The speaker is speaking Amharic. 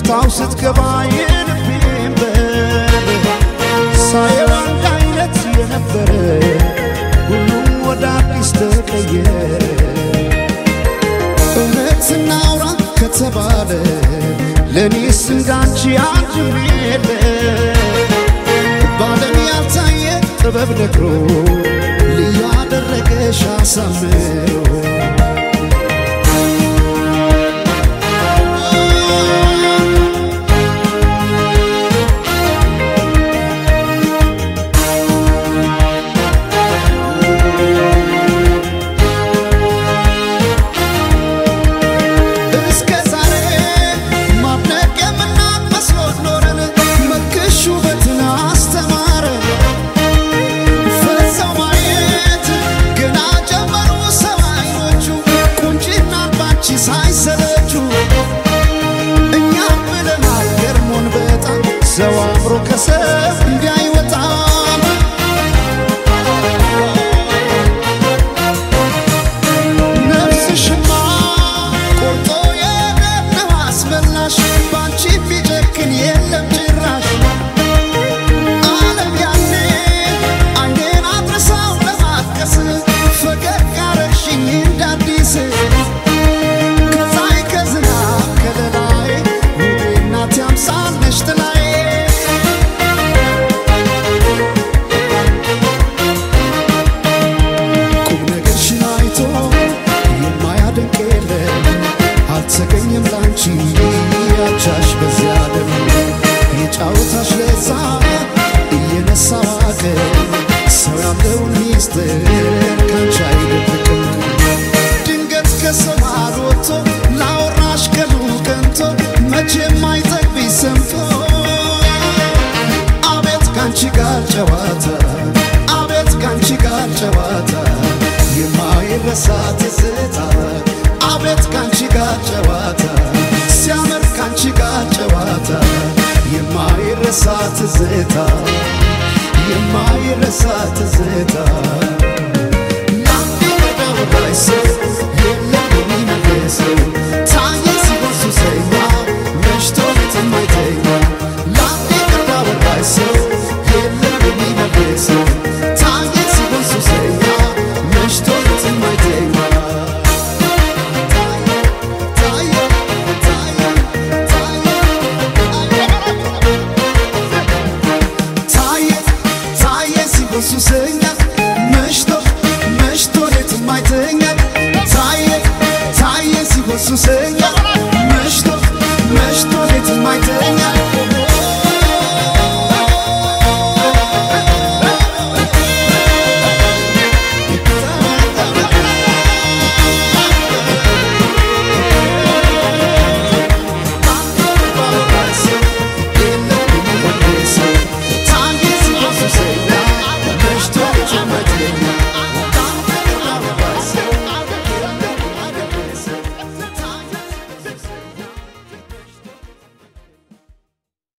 ከፍታው ስትገባ የልቤን በር ሳየው አንድ አይነት የነበረ ሁሉም ወደ አዲስ ተቀየረ። እውነት እናውራ ከተባለ ለእኔስ እንዳንቺ አንድም የለ ባለም ያልታየ ጥበብ ነግሮ ልዩ አደረገሽ አሳምሮ እስከ ዛሬ ማድነቅ የምናቅ መስሎት ኖረን መልክሽ ውበትን አስተማረ ፈዘው ማየት ገና ጀመሩ ሰው አይኖቹ ቁንጅናን ባንቺ ሳይሰለቹ እኛም ብለናል ገርሞን በጣም ሰው አምሮ ከሰው እንዳይወጣም ነፍስሽማ ቆርጦ የገነው አስመላሽ ባንቺ ቢጨክን የለም ጭራሽ ዓለም ያኔ አይኔን አድርሳው ለማጥቀስ ፈገግ አረግሽኝ እንዳዲስ ከፀሐይ ከዝናብ ከለላይ ውቤ እናቴ አምሳል ነሽ ጥላዬ ቁም ነገርሽን አይቶ የማያደንቅ የለም አልተገኘም ላንቺ ያቻሽ በዚያ ዓለም የጫወታሽ ለዛ እየነሳ ዋቅር ሰው ያለውን ሚስጥር ካንቺ አይደብቅም ድንገት ከሰው መሃል ወጥቶ ላወራሽ ቀኑ ቀንቶ መቼም አይጠግብሽ ሰምቶ አቤት ካንቺ ጋር ጨዋታ አቤት ካንቺ ጋር ጨዋታ የማይረሳ ትዝታ አቤት ካንቺ ጋር ጨዋታ ሲያምር ካንቺ ጋር ጨዋታ የማይረሳ ትዝታ የማይረሳ ትዝታ ታየ ታየ ሲበሱ ሰኛ